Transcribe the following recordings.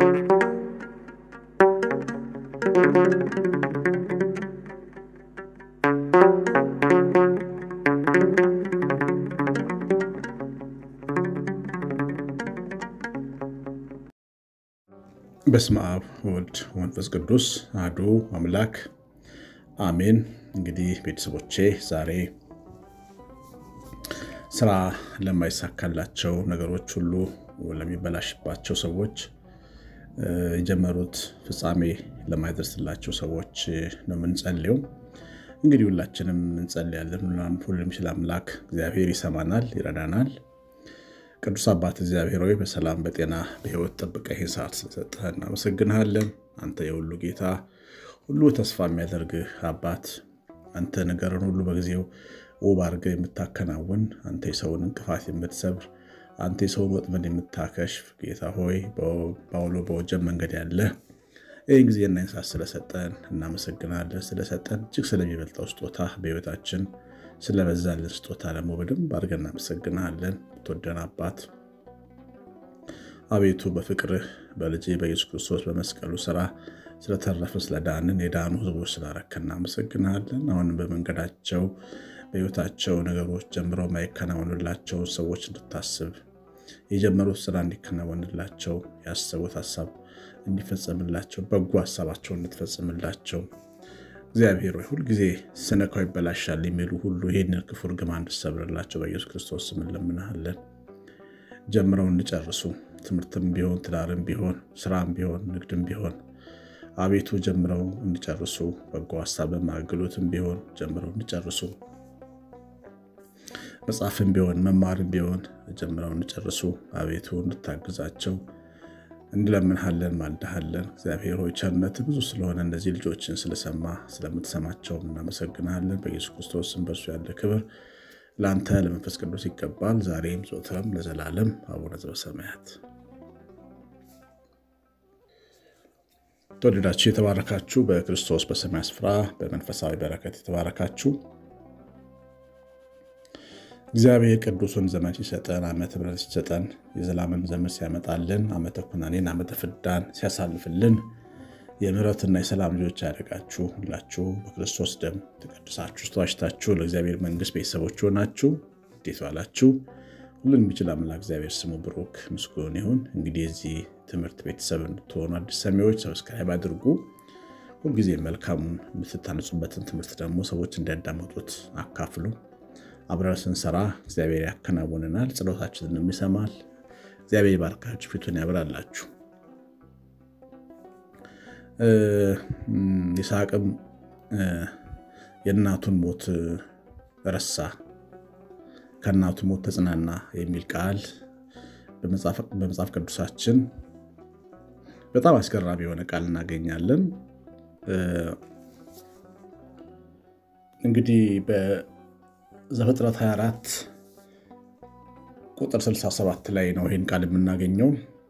በስመ አብ ወልድ ወመንፈስ ቅዱስ አሐዱ አምላክ አሜን። እንግዲህ ቤተሰቦቼ ዛሬ ስራ ለማይሳካላቸው ነገሮች ሁሉ ለሚበላሽባቸው ሰዎች የጀመሩት ፍጻሜ ለማይደርስላቸው ሰዎች ነው የምንጸልየው። እንግዲህ ሁላችንም እንጸልያለን። ሁሉም የሚችል አምላክ እግዚአብሔር ይሰማናል፣ ይረዳናል። ቅዱስ አባት እግዚአብሔር ሆይ በሰላም በጤና በሕይወት ጠብቀህ ይህን ሰዓት ስለሰጠህ እናመሰግንሃለን። አንተ የሁሉ ጌታ፣ ሁሉ ተስፋ የሚያደርግህ አባት፣ አንተ ነገርን ሁሉ በጊዜው ውብ አድርገህ የምታከናውን፣ አንተ የሰውን እንቅፋት የምትሰብር፣ አንተ የሰውን ወጥመድ የምታከሽፍ ጌታ ሆይ በአውሎ በወጀብ መንገድ ያለ ይህን ጊዜና ይህን ሰዓት ስለሰጠን እናመሰግናለን። ስለሰጠን እጅግ ስለሚበልጠው ስጦታ በሕይወታችን ስለበዛልን ስጦታ ደግሞ በደንብ አድርገን እናመሰግናለን። ትወደን አባት አቤቱ በፍቅርህ በልጅ በኢየሱስ ክርስቶስ በመስቀሉ ስራ ስለተረፍን ስለዳንን የዳኑ ሕዝቦች ስላረከን እናመሰግናለን። አሁንም በመንገዳቸው በሕይወታቸው ነገሮች ጀምረው ማይከናወንላቸው ሰዎች እንድታስብ የጀመሩት ስራ እንዲከናወንላቸው ያሰቡት ሀሳብ እንዲፈጸምላቸው በጎ ሀሳባቸውን እንድትፈጽምላቸው እግዚአብሔር ሆይ ሁልጊዜ ስነካው ይበላሻል የሚሉ ሁሉ ይህንን ክፉ እርግማን እንድትሰብርላቸው በኢየሱስ ክርስቶስ ስም እንለምንሃለን። ጀምረው እንዲጨርሱ ትምህርትም ቢሆን ትዳርም ቢሆን ስራም ቢሆን ንግድም ቢሆን አቤቱ ጀምረው እንዲጨርሱ በጎ ሀሳብም አገልግሎትም ቢሆን ጀምረው እንዲጨርሱ መጽሐፍም ቢሆን መማርም ቢሆን ጀምረው እንዲጨርሱ አቤቱ እንድታግዛቸው እንለምንሃለን ማልዳሃለን። እግዚአብሔር ሆይ ቸርነት ብዙ ስለሆነ እነዚህ ልጆችን ስለሰማ ስለምትሰማቸውም እናመሰግናለን። በኢየሱስ ክርስቶስ ስም በእርሱ ያለ ክብር ለአንተ ለመንፈስ ቅዱስ ይገባል፣ ዛሬም ዘወትርም ለዘላለም አቡነ ዘበሰማያት። ተወደዳችሁ የተባረካችሁ በክርስቶስ በሰማይ ስፍራ በመንፈሳዊ በረከት የተባረካችሁ እግዚአብሔር ቅዱሱን ዘመን ሲሰጠን ዓመተ ምሕረት ሲሰጠን የዘላለም ዘመን ሲያመጣልን ዓመተ ኩናኔን ዓመተ ፍዳን ሲያሳልፍልን የምሕረትና የሰላም ልጆች ያደረጋችሁ ሁላችሁ በክርስቶስ ደም ተቀድሳችሁ ተዋጅታችሁ ለእግዚአብሔር መንግሥት ቤተሰቦች ሆናችሁ እንዴት ዋላችሁ? ሁሉን የሚችል አምላክ እግዚአብሔር ስሙ ብሩክ ምስጉን ይሁን። እንግዲህ የዚህ ትምህርት ቤተሰብ እንድትሆኑ አዲስ ሰሚዎች ሰብስክራይብ አድርጉ። ሁልጊዜ መልካሙን የምትታነጹበትን ትምህርት ደግሞ ሰዎች እንዲያዳመጡት አካፍሉ። አብረን ስንሰራ እግዚአብሔር ያከናውንናል፣ ጸሎታችንን ይሰማል። እግዚአብሔር ባርካችሁ፣ ፊቱን ያብራላችሁ። ይስሐቅም የእናቱን ሞት ረሳ፣ ከእናቱ ሞት ተጽናና የሚል ቃል በመጽሐፍ ቅዱሳችን በጣም አስገራሚ የሆነ ቃል እናገኛለን። እንግዲህ ዘፍጥረት 24 ቁጥር 67 ላይ ነው ይህን ቃል የምናገኘው።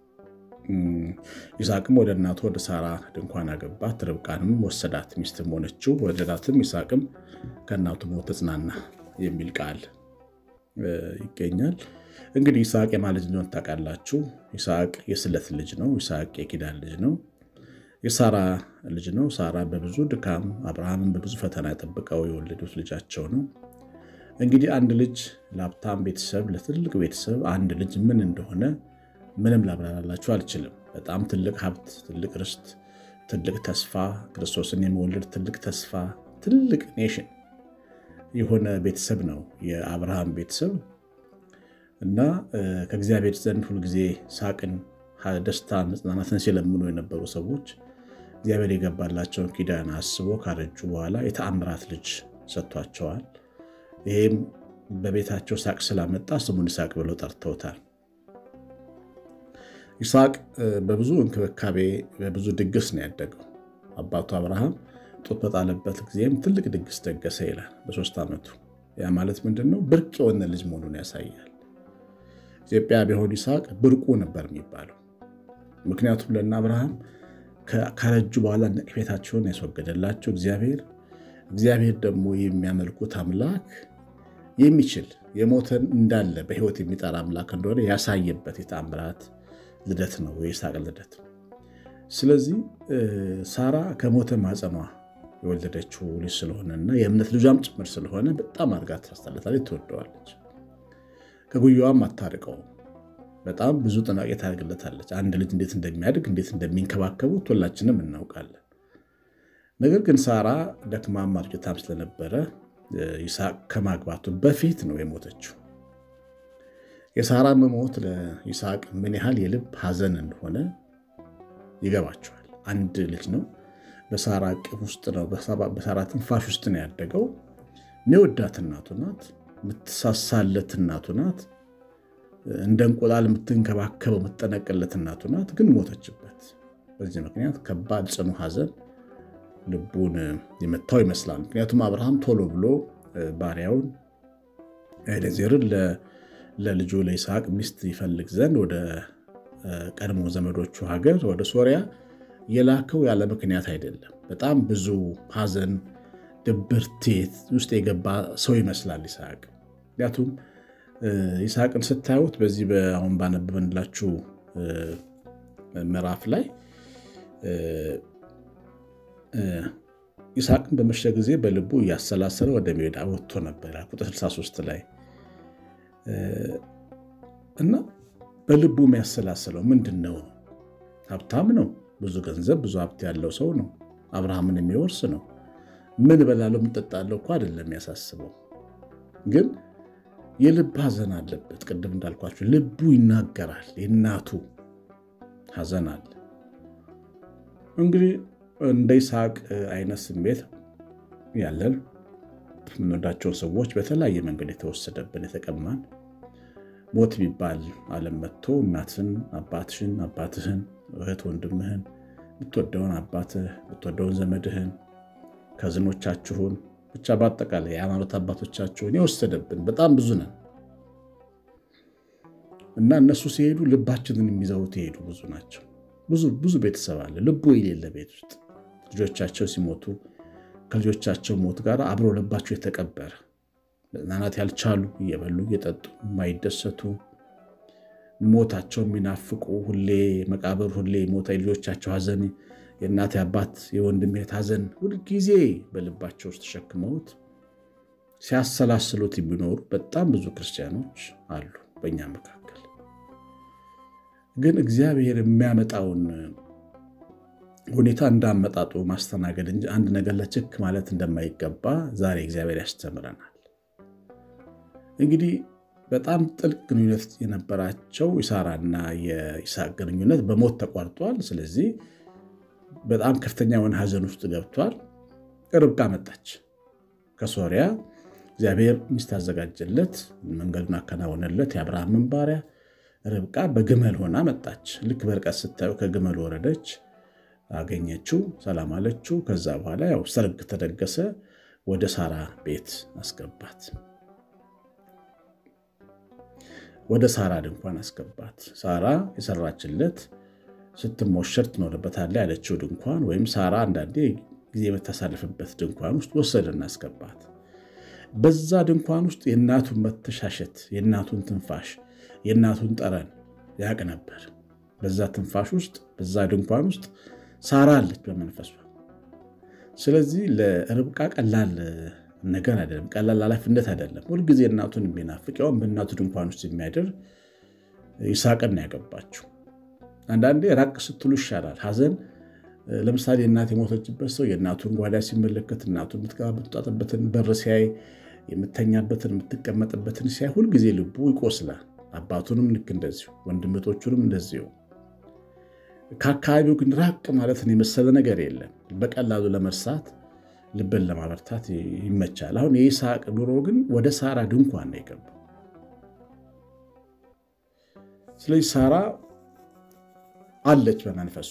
ይስሐቅም ወደ እናቱ ወደ ሳራ ድንኳን አገባት፣ ርብቃንም ወሰዳት፣ ሚስትም ሆነችው፣ ወደዳትም። ይስሐቅም ከእናቱ ሞት ተጽናና የሚል ቃል ይገኛል። እንግዲህ ይስሐቅ የማን ልጅ እንደሆነ ታውቃላችሁ? ይስሐቅ የስለት ልጅ ነው። ይስሐቅ የኪዳን ልጅ ነው። የሳራ ልጅ ነው። ሳራ በብዙ ድካም አብርሃምን በብዙ ፈተና ጠብቀው የወለዱት ልጃቸው ነው። እንግዲህ አንድ ልጅ ለሀብታም ቤተሰብ ለትልቅ ቤተሰብ አንድ ልጅ ምን እንደሆነ ምንም ላብራራላችሁ አልችልም። በጣም ትልቅ ሀብት፣ ትልቅ ርስት፣ ትልቅ ተስፋ፣ ክርስቶስን የመወለድ ትልቅ ተስፋ፣ ትልቅ ኔሽን የሆነ ቤተሰብ ነው የአብርሃም ቤተሰብ እና ከእግዚአብሔር ዘንድ ሁልጊዜ ሳቅን፣ ደስታን፣ መጽናናትን ሲለምኑ የነበሩ ሰዎች እግዚአብሔር የገባላቸውን ኪዳን አስቦ ካረጁ በኋላ የተአምራት ልጅ ሰጥቷቸዋል። ይህም በቤታቸው ሳቅ ስላመጣ ስሙን ይስሐቅ ብለው ጠርተውታል። ይስሐቅ በብዙ እንክብካቤ በብዙ ድግስ ነው ያደገው። አባቱ አብርሃም ጡት በጣለበት ጊዜም ትልቅ ድግስ ደገሰ ይላል በሶስት ዓመቱ። ያ ማለት ምንድን ነው? ብርቅ የሆነ ልጅ መሆኑን ያሳያል። ኢትዮጵያ ቢሆን ይስሐቅ ብርቁ ነበር የሚባለው። ምክንያቱም ለእነ አብርሃም ካረጁ በኋላ ነቀፌታቸውን ያስወገደላቸው እግዚአብሔር እግዚአብሔር ደግሞ የሚያመልኩት አምላክ የሚችል የሞተን እንዳለ በሕይወት የሚጠራ አምላክ እንደሆነ ያሳየበት የተአምራት ልደት ነው የይስሐቅ ልደት። ስለዚህ ሳራ ከሞተ ማፀኗ የወለደችው ልጅ ስለሆነና የእምነት ልጇም ጭምር ስለሆነ በጣም አድርጋ ታስታለታለች፣ ትወደዋለች። ከጉያዋም አታርቀውም። በጣም ብዙ ጥንቃቄ ታደርግለታለች። አንድ ልጅ እንዴት እንደሚያድግ እንዴት እንደሚንከባከቡት ሁላችንም እናውቃለን። ነገር ግን ሳራ ደክማም አርጅታም ስለነበረ ይስሐቅ ከማግባቱ በፊት ነው የሞተችው። የሳራ መሞት ለይስሐቅ ምን ያህል የልብ ሐዘን እንደሆነ ይገባቸዋል። አንድ ልጅ ነው፣ በሳራ እቅፍ ውስጥ ነው፣ በሳራ ትንፋሽ ውስጥ ነው ያደገው። የሚወዳት እናቱ ናት፣ የምትሳሳለት እናቱ ናት፣ እንደ እንቁላል የምትንከባከበው የምትጠነቅለት እናቱ ናት። ግን ሞተችበት። በዚህ ምክንያት ከባድ ጽኑ ሐዘን ልቡን የመታው ይመስላል። ምክንያቱም አብርሃም ቶሎ ብሎ ባሪያውን ኤሌዜርን ለልጁ ለይስሐቅ ሚስት ይፈልግ ዘንድ ወደ ቀድሞ ዘመዶቹ ሀገር ወደ ሶሪያ የላከው ያለ ምክንያት አይደለም። በጣም ብዙ ሐዘን፣ ድብርቴት ውስጥ የገባ ሰው ይመስላል ይስሐቅ። ምክንያቱም ይስሐቅን ስታዩት በዚህ አሁን ባነበብንላችሁ ምዕራፍ ላይ ይስሐቅን በመሸ ጊዜ በልቡ እያሰላሰለ ወደ ሜዳ ወጥቶ ነበር ቁጥር 63 ላይ እና በልቡ የሚያሰላስለው ምንድን ነው? ሀብታም ነው፣ ብዙ ገንዘብ ብዙ ሀብት ያለው ሰው ነው፣ አብርሃምን የሚወርስ ነው። ምን በላለው የምጠጣለው እኮ አይደለም የሚያሳስበው፣ ግን የልብ ሐዘን አለበት። ቅድም እንዳልኳቸው ልቡ ይናገራል። የእናቱ ሐዘን አለ። እንግዲህ እንደ ይስሐቅ አይነት ስሜት ያለን የምንወዳቸውን ሰዎች በተለያየ መንገድ የተወሰደብን የተቀማን ሞት የሚባል ዓለም መጥቶ እናትህን፣ አባትሽን፣ አባትህን፣ እህት ወንድምህን፣ የምትወደውን አባትህ፣ የምትወደውን ዘመድህን፣ ከዝኖቻችሁን ብቻ በአጠቃላይ የሃይማኖት አባቶቻችሁን የወሰደብን በጣም ብዙ ነን እና እነሱ ሲሄዱ ልባችንን የሚዘውት የሄዱ ብዙ ናቸው። ብዙ ብዙ ቤተሰብ አለ ልቡ የሌለ ቤት ውስጥ ልጆቻቸው ሲሞቱ ከልጆቻቸው ሞት ጋር አብሮ ልባቸው የተቀበረ መጽናናት ያልቻሉ እየበሉ እየጠጡ የማይደሰቱ ሞታቸው የሚናፍቁ ሁሌ መቃብር ሁሌ ሞታ የልጆቻቸው ሐዘን የእናት አባት የወንድም እህት ሐዘን ሁልጊዜ በልባቸው ውስጥ ተሸክመውት ሲያሰላስሉት የሚኖሩ በጣም ብዙ ክርስቲያኖች አሉ በእኛ መካከል። ግን እግዚአብሔር የሚያመጣውን ሁኔታ እንዳመጣጡ ማስተናገድ እንጂ አንድ ነገር ለችክ ማለት እንደማይገባ ዛሬ እግዚአብሔር ያስተምረናል። እንግዲህ በጣም ጥልቅ ግንኙነት የነበራቸው የሳራና የይስሐቅ ግንኙነት በሞት ተቋርጧል። ስለዚህ በጣም ከፍተኛ የሆነ ሐዘን ውስጥ ገብቷል። ርብቃ መጣች ከሶሪያ። እግዚአብሔር ሚስት አዘጋጀለት፣ መንገዱን አከናወነለት። የአብርሃምን ባሪያ ርብቃ በግመል ሆና መጣች። ልክ በርቀት ስታዩ ከግመል ወረደች፣ አገኘችው፣ ሰላም አለችው። ከዛ በኋላ ያው ሰርግ ተደገሰ። ወደ ሳራ ቤት አስገባት። ወደ ሳራ ድንኳን አስገባት። ሳራ የሰራችለት ስትሞሸር ትኖርበታለህ ያለችው ድንኳን ወይም ሳራ አንዳንዴ ጊዜ የምታሳልፍበት ድንኳን ውስጥ ወሰደና አስገባት። በዛ ድንኳን ውስጥ የእናቱን መተሻሸት፣ የእናቱን ትንፋሽ፣ የእናቱን ጠረን ያቅ ነበር። በዛ ትንፋሽ ውስጥ በዛ ድንኳን ውስጥ ሳራ አለች በመንፈሷ። ስለዚህ ለርብቃ ቀላል ነገር አይደለም፣ ቀላል ኃላፊነት አይደለም። ሁልጊዜ እናቱን የሚናፍቅ ያውም በእናቱ ድንኳን ውስጥ የሚያድር ይስሐቅን ያገባችው። አንዳንዴ ራቅ ስትሉ ይሻላል። ሐዘን ለምሳሌ እናት የሞተችበት ሰው የእናቱን ጓዳ ሲመለከት እናቱ የምትወጣበትን በር ሲያይ፣ የምተኛበትን የምትቀመጥበትን ሲያይ ሁልጊዜ ልቡ ይቆስላል። አባቱንም ልክ እንደዚሁ፣ ወንድምቶቹንም እንደዚሁ። ከአካባቢው ግን ራቅ ማለትን የመሰለ ነገር የለም። በቀላሉ ለመርሳት ልብን ለማበርታት ይመቻል። አሁን የይስሐቅ ኑሮ ግን ወደ ሳራ ድንኳን ነው የገባው። ስለዚህ ሳራ አለች በመንፈሱ።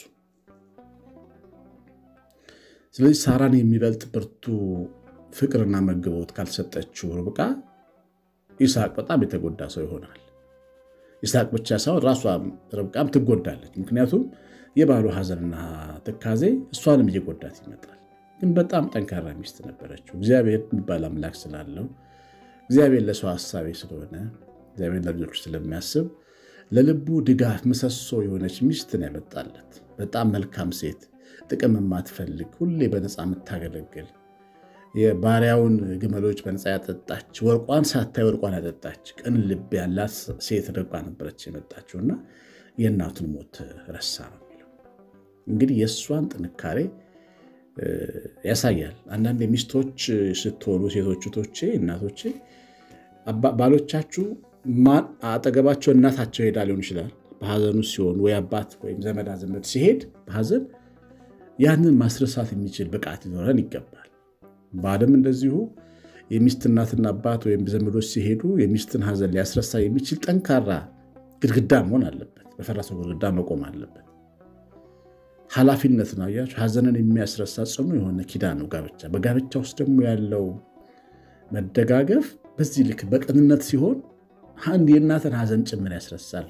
ስለዚህ ሳራን የሚበልጥ ብርቱ ፍቅርና መግቦት ካልሰጠችው ርብቃ ይስሐቅ በጣም የተጎዳ ሰው ይሆናል። ይስሐቅ ብቻ ሳይሆን ራሷ ርብቃም ትጎዳለች። ምክንያቱም የባሉ ሐዘንና ትካዜ እሷንም እየጎዳት ይመጣል። ግን በጣም ጠንካራ ሚስት ነበረችው። እግዚአብሔር የሚባል አምላክ ስላለው እግዚአብሔር ለሰው ሀሳቤ ስለሆነ እግዚአብሔር ለልጆች ስለሚያስብ ለልቡ ድጋፍ ምሰሶ የሆነች ሚስትን ያመጣለት። በጣም መልካም ሴት፣ ጥቅም የማትፈልግ ሁሌ በነፃ የምታገለግል የባሪያውን ግመሎች በነፃ ያጠጣች፣ ወርቋን ሳታይ ወርቋን ያጠጣች ቅን ልብ ያላት ሴት ርቃ ነበረች የመጣችውና የእናቱን ሞት ረሳ ነው የሚለው። እንግዲህ የእሷን ጥንካሬ ያሳያል። አንዳንድ ሚስቶች ስትሆኑ ሴቶች ቶቼ እናቶቼ ባሎቻችሁ አጠገባቸው እናታቸው ሄዳ ሊሆን ይችላል። በሐዘኑ ሲሆን ወይ አባት ወይም ዘመዳ ዘመድ ሲሄድ በሐዘን ያንን ማስረሳት የሚችል ብቃት ሊኖረን ይገባል። ባልም እንደዚሁ የሚስት እናትና አባት ወይም ዘመዶች ሲሄዱ የሚስትን ሐዘን ሊያስረሳ የሚችል ጠንካራ ግድግዳ መሆን አለበት። በፈረሰው ግድግዳ መቆም አለበት። ኃላፊነት ነው። አያችሁ፣ ሐዘንን የሚያስረሳ ጽኑ የሆነ ኪዳን ነው ጋብቻ። በጋብቻ ውስጥ ደግሞ ያለው መደጋገፍ በዚህ ልክ በቅንነት ሲሆን አንድ የእናትን ሐዘን ጭምር ያስረሳል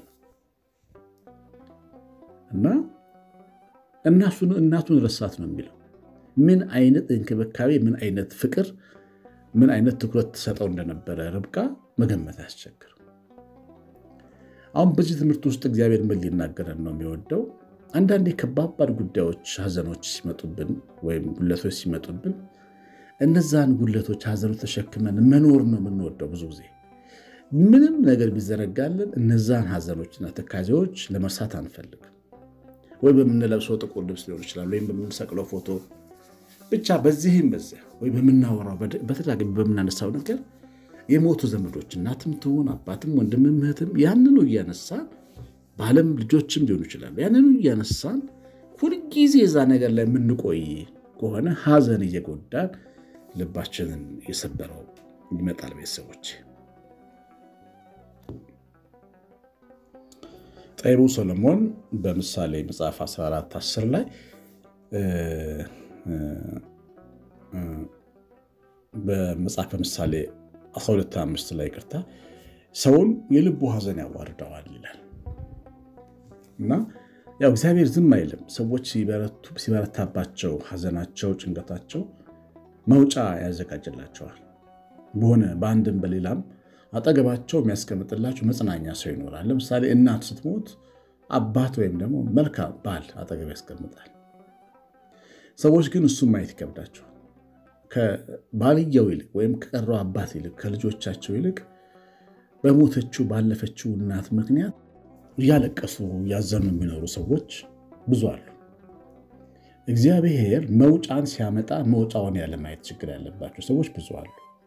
እና እናቱን ረሳት ነው የሚለው። ምን አይነት እንክብካቤ፣ ምን አይነት ፍቅር፣ ምን አይነት ትኩረት ትሰጠው እንደነበረ ርብቃ መገመት አያስቸግርም። አሁን በዚህ ትምህርት ውስጥ እግዚአብሔር ምን ሊናገረን ነው የሚወደው? አንዳንዴ ከባባድ ጉዳዮች፣ ሐዘኖች ሲመጡብን ወይም ጉለቶች ሲመጡብን እነዛን ጉለቶች፣ ሐዘኖች ተሸክመን መኖር ነው የምንወደው። ብዙ ጊዜ ምንም ነገር ቢዘረጋልን እነዛን ሐዘኖችና ትካዜዎች ለመርሳት አንፈልግም። ወይ በምንለብሰው ጥቁር ልብስ ሊሆን ይችላል፣ ወይም በምንሰቅለው ፎቶ ብቻ በዚህም በዚያ ወይ በምናወራው በተደጋጋሚ በምናነሳው ነገር የሞቱ ዘመዶች እናትም ትሆን አባትም ወንድምም እህትም ያንኑ እያነሳን ባለም ልጆችም ሊሆኑ ይችላሉ። ያንኑ እያነሳን ሁልጊዜ እዛ ነገር ላይ የምንቆይ ከሆነ ሐዘን እየጎዳን ልባችንን የሰበረው ይመጣል። ቤተሰቦች ጠቢቡ ሰሎሞን በምሳሌ መጽሐፍ 14 10 ላይ በመጽሐፈ ምሳሌ 12 5 ላይ ቅርታ ሰውን የልቡ ሐዘን ያዋርደዋል ይላል እና ያው እግዚአብሔር ዝም አይልም። ሰዎች ሲበረታባቸው ሐዘናቸው፣ ጭንቀታቸው መውጫ ያዘጋጅላቸዋል። በሆነ በአንድም በሌላም አጠገባቸው የሚያስቀምጥላቸው መጽናኛ ሰው ይኖራል። ለምሳሌ እናት ስትሞት አባት ወይም ደግሞ መልካም ባል አጠገብ ያስቀምጣል። ሰዎች ግን እሱም ማየት ይከብዳቸዋል። ከባልየው ይልቅ ወይም ከቀረው አባት ይልቅ ከልጆቻቸው ይልቅ በሞተችው ባለፈችው እናት ምክንያት እያለቀሱ እያዘኑ የሚኖሩ ሰዎች ብዙ አሉ። እግዚአብሔር መውጫን ሲያመጣ መውጫውን ያለማየት ችግር ያለባቸው ሰዎች ብዙ አሉ።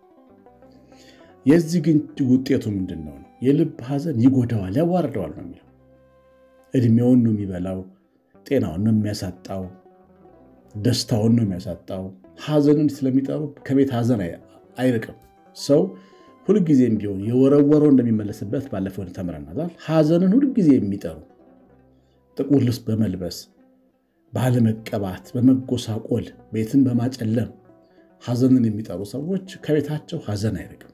የዚህ ግን ውጤቱ ምንድን ነው? የልብ ሐዘን ይጎዳዋል፣ ያዋርደዋል ነው የሚለው። እድሜውን ነው የሚበላው፣ ጤናውን ነው የሚያሳጣው፣ ደስታውን ነው የሚያሳጣው። ሐዘንን ስለሚጠሩ ከቤት ሐዘን አይርቅም ሰው ሁልጊዜም ቢሆን የወረወረው እንደሚመለስበት ባለፈው ተምረናል። ሐዘንን ሁልጊዜ የሚጠሩ ጥቁር ልብስ በመልበስ ባለመቀባት፣ በመጎሳቆል፣ ቤትን በማጨለም ሐዘንን የሚጠሩ ሰዎች ከቤታቸው ሐዘን አይርቅም።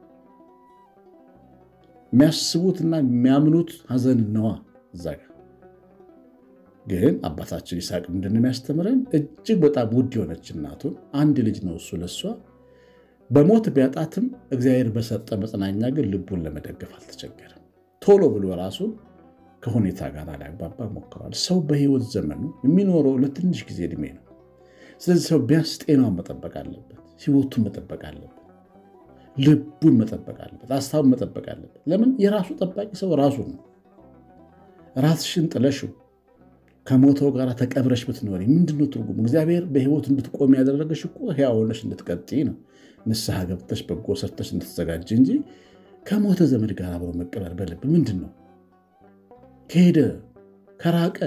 የሚያስቡትና የሚያምኑት ሐዘን ነዋ። እዛ ጋር ግን አባታችን ይስሐቅ ምንድን ነው የሚያስተምረን? እጅግ በጣም ውድ የሆነች እናቱን አንድ ልጅ ነው እሱ ለሷ በሞት ቢያጣትም እግዚአብሔር በሰጠ መጽናኛ ግን ልቡን ለመደገፍ አልተቸገረም። ቶሎ ብሎ ራሱን ከሁኔታ ጋር ሊያግባባ ሞክሯል። ሰው በሕይወት ዘመኑ የሚኖረው ለትንሽ ጊዜ ዕድሜ ነው። ስለዚህ ሰው ቢያንስ ጤናውን መጠበቅ አለበት፣ ሕይወቱን መጠበቅ አለበት፣ ልቡን መጠበቅ አለበት፣ ሀሳቡን መጠበቅ አለበት። ለምን የራሱ ጠባቂ ሰው ራሱ ነው። ራስሽን ጥለሽው ከሞተው ጋር ተቀብረሽ ብትኖሪ ምንድነው ትርጉሙ? እግዚአብሔር በሕይወት እንድትቆም ያደረገሽ እኮ ሕያው ሆነሽ እንድትቀጥይ ነው። ንስሐ ገብተሽ በጎ ሰርተሽ እንድትዘጋጅ እንጂ ከሞተ ዘመድ ጋር አብሮ መቀበር በልብ ምንድን ነው? ከሄደ ከራቀ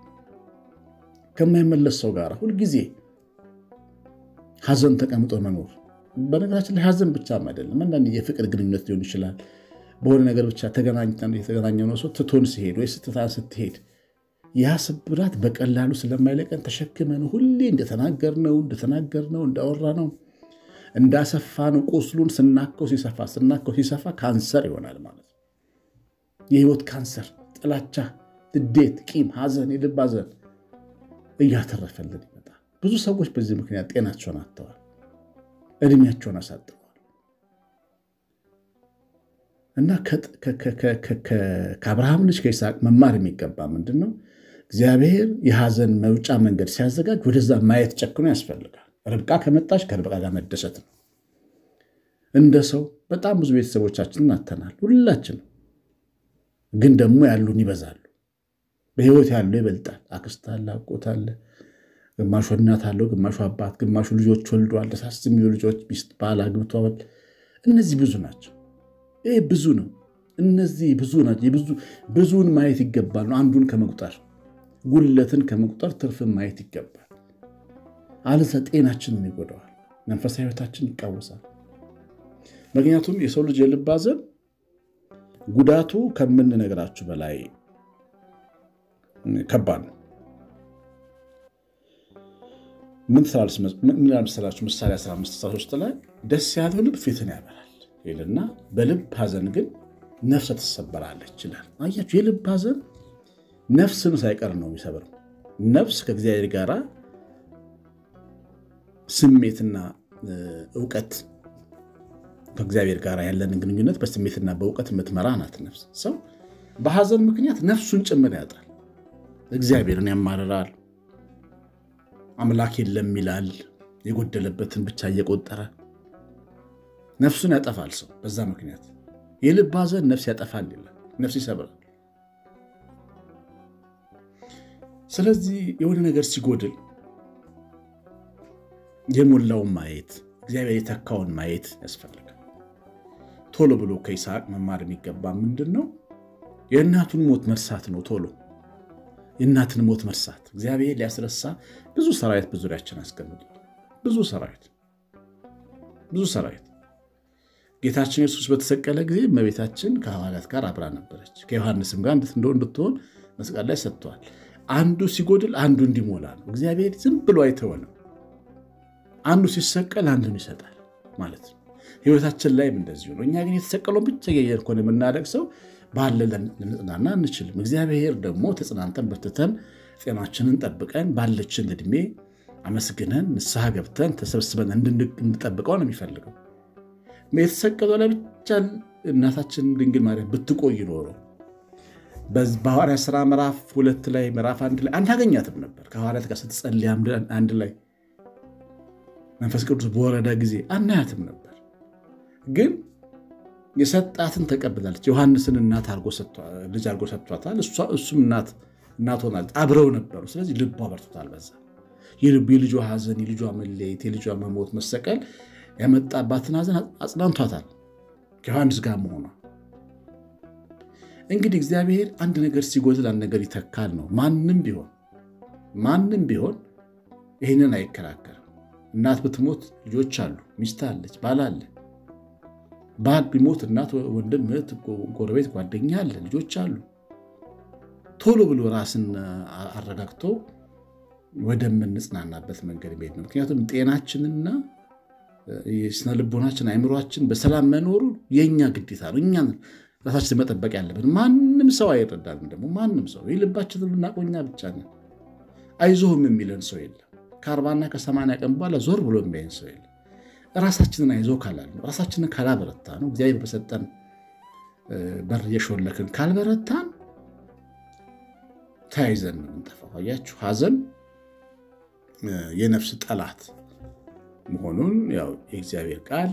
ከማይመለስ ሰው ጋር ሁልጊዜ ሐዘን ተቀምጦ መኖር። በነገራችን ላይ ሐዘን ብቻም አይደለም። አንዳንድ የፍቅር ግንኙነት ሊሆን ይችላል። በሆነ ነገር ብቻ የተገናኘነው ሰው ትቶን ሲሄድ ወይ ስትታን ስትሄድ ያ ስብራት በቀላሉ ስለማይለቀን ተሸክመን ሁሌ እንደተናገርነው እንደተናገርነው እንዳወራነው እንዳሰፋነው ቁስሉን ስናከው ሲሰፋ ስናከው ሲሰፋ ካንሰር ይሆናል ማለት ነው። የህይወት ካንሰር፣ ጥላቻ፣ ንዴት፣ ቂም፣ ሐዘን፣ የልብ ሐዘን እያተረፈልን ይመጣል። ብዙ ሰዎች በዚህ ምክንያት ጤናቸውን አጥተዋል፣ እድሜያቸውን አሳጥረዋል። እና ከአብርሃም ልጅ ከይስሐቅ መማር የሚገባ ምንድን ነው? እግዚአብሔር የሐዘን መውጫ መንገድ ሲያዘጋጅ ወደዛ ማየት ጨክኖ ያስፈልጋል። ርብቃ ከመጣች ከርብቃ ጋር መደሰት ነው። እንደ ሰው በጣም ብዙ ቤተሰቦቻችንን አተናል። ሁላችንም ግን ደግሞ ያሉን ይበዛሉ። በህይወት ያለው ይበልጣል። አክስት አለ፣ አጎት አለ፣ ግማሹ እናት አለው፣ ግማሹ አባት፣ ግማሹ ልጆች ወልዷል። ደሳስ የሚሉ ልጆች፣ ሚስት፣ ባል አግብቷል። እነዚህ ብዙ ናቸው። ይህ ብዙ ነው። እነዚህ ብዙ ናቸው። ብዙን ማየት ይገባል ነው አንዱን ከመቁጠር ጉለትን ከመቁጠር ትርፍን ማየት ይገባል። አለዛ ጤናችንን ይጎዳዋል፣ መንፈሳዊ ህይወታችን ይቃወሳል። ምክንያቱም የሰው ልጅ የልብ ሐዘን ጉዳቱ ከምንነግራችሁ በላይ ከባድ ነው። ምን መሰላችሁ? ምሳሌ 15 ላይ ደስ ያለው ልብ ፊትን ያበራል ይልና በልብ ሐዘን ግን ነፍሰ ትሰበራለች ይላል። አያችሁ፣ የልብ ሐዘን ነፍስን ሳይቀር ነው የሚሰብረው። ነፍስ ከእግዚአብሔር ጋር ስሜትና እውቀት ከእግዚአብሔር ጋር ያለንን ግንኙነት በስሜትና በእውቀት የምትመራ ናት ነፍስ። ሰው በሐዘን ምክንያት ነፍሱን ጭምር ያጣል። እግዚአብሔርን ያማርራል። አምላክ የለም ይላል። የጎደለበትን ብቻ እየቆጠረ ነፍሱን ያጠፋል። ሰው በዛ ምክንያት የልብ ሐዘን ነፍስ ያጠፋል ይላል፣ ነፍስ ይሰብራል። ስለዚህ የሆነ ነገር ሲጎድል የሞላውን ማየት እግዚአብሔር የተካውን ማየት ያስፈልጋል። ቶሎ ብሎ ከይስሐቅ መማር የሚገባ ምንድን ነው? የእናቱን ሞት መርሳት ነው። ቶሎ የእናትን ሞት መርሳት እግዚአብሔር ሊያስረሳ ብዙ ሰራዊት በዙሪያችን አስቀምጧል። ብዙ ሰራዊት ብዙ ሰራዊት ጌታችን ኢየሱስ በተሰቀለ ጊዜ እመቤታችን ከሐዋርያት ጋር አብራ ነበረች። ከዮሐንስም ጋር እንድትሆን መስቀል ላይ ሰጥተዋል። አንዱ ሲጎድል አንዱ እንዲሞላ ነው። እግዚአብሔር ዝም ብሎ አይተወንም። አንዱ ሲሰቀል አንዱን ይሰጣል ማለት ነው። ህይወታችን ላይም እንደዚሁ ነው። እኛ ግን የተሰቀለውን ብቻ እያየን ከሆነ የምናደርግ ባለ ልንጽናና አንችልም። እግዚአብሔር ደግሞ ተጽናንተን በርትተን ጤናችንን ጠብቀን ባለችን ዕድሜ አመስግነን ንስሐ ገብተን ተሰብስበን እንድንጠብቀው ነው የሚፈልገው። የተሰቀለው ላይ ብቻ እናታችን ድንግል ማርያም ብትቆይ ኖሮ በሐዋርያት ሥራ ምዕራፍ ሁለት ላይ ምዕራፍ አንድ ላይ አናገኛትም ነበር። ከሐዋርያት ጋር ስትጸልይ አንድ ላይ መንፈስ ቅዱስ በወረዳ ጊዜ አናያትም ነበር። ግን የሰጣትን ተቀብላለች። ዮሐንስን እናት ልጅ አድርጎ ሰጥቷታል። እሱም እናት ሆናለች። አብረው ነበሩ። ስለዚህ ልቧ በርቶታል። በዛ የልጇ ሐዘን፣ የልጇ መለየት፣ የልጇ መሞት፣ መሰቀል ያመጣባትን ሐዘን አጽናንቷታል ከዮሐንስ ጋር መሆኗ። እንግዲህ እግዚአብሔር አንድ ነገር ሲጎድል አንድ ነገር ይተካል ነው። ማንም ቢሆን ማንም ቢሆን ይህንን አይከራከርም። እናት ብትሞት ልጆች አሉ፣ ሚስት አለች፣ ባል አለ። ባል ቢሞት እናት፣ ወንድም፣ እህት፣ ጎረቤት፣ ጓደኛ አለ፣ ልጆች አሉ። ቶሎ ብሎ ራስን አረጋግቶ ወደምንጽናናበት መንገድ መሄድ ነው። ምክንያቱም ጤናችንና የስነ ልቦናችን አይምሯችን በሰላም መኖሩ የእኛ ግዴታ ነው። እኛ ራሳችን መጠበቅ ያለብን። ማንም ሰው አይረዳንም። ደግሞ ማንም ሰው የልባችንን ብናውቀው እኛ ብቻ ነን። አይዞህም የሚለን ሰው የለም። ከአርባና ከሰማንያ ቀን በኋላ ዞር ብሎ የሚያይን ሰው የለም። ራሳችንን አይዞ ካላል ነው ራሳችንን ካላበረታ ነው እግዚአብሔር በሰጠን በር እየሾለክን ካልበረታን ተያይዘን ነው የምንጠፋው። አያችሁ ሐዘን የነፍስ ጠላት መሆኑን ያው የእግዚአብሔር ቃል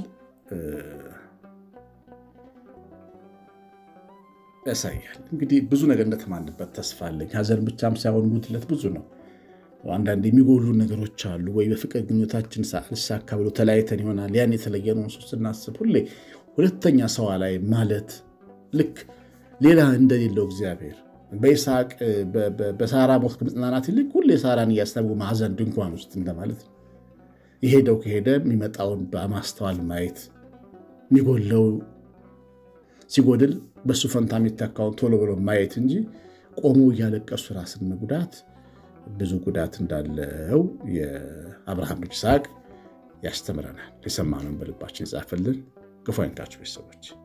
ያሳያል። እንግዲህ ብዙ ነገር እንደተማንበት ተስፋ አለኝ። ሐዘን ብቻም ሳይሆን ጉድለት ብዙ ነው። አንዳንድ የሚጎሉ ነገሮች አሉ። ወይ በፍቅር ግንኙነታችን ልሳካ ብሎ ተለያይተን ይሆናል። ያን የተለየነውን ሰው ስናስብ ሁሌ ሁለተኛ ሰዋ ላይ ማለት ልክ ሌላ እንደሌለው እግዚአብሔር በይስሐቅ በሳራ ሞት ከመጽናናት ይልቅ ሁሌ ሳራን እያሰቡ ማዘን ድንኳን ውስጥ እንደማለት ነው። የሄደው ከሄደ የሚመጣውን በማስተዋል ማየት የሚጎለው ሲጎድል በሱ ፈንታ የሚተካውን ቶሎ ብሎ ማየት እንጂ ቆሞ እያለቀሱ ራስን መጉዳት ብዙ ጉዳት እንዳለው የአብርሃም ልጅ ይስሐቅ ያስተምረናል። የሰማነውን በልባችን ይጻፍልን። ክፉ አይንካችሁ ቤተሰቦች።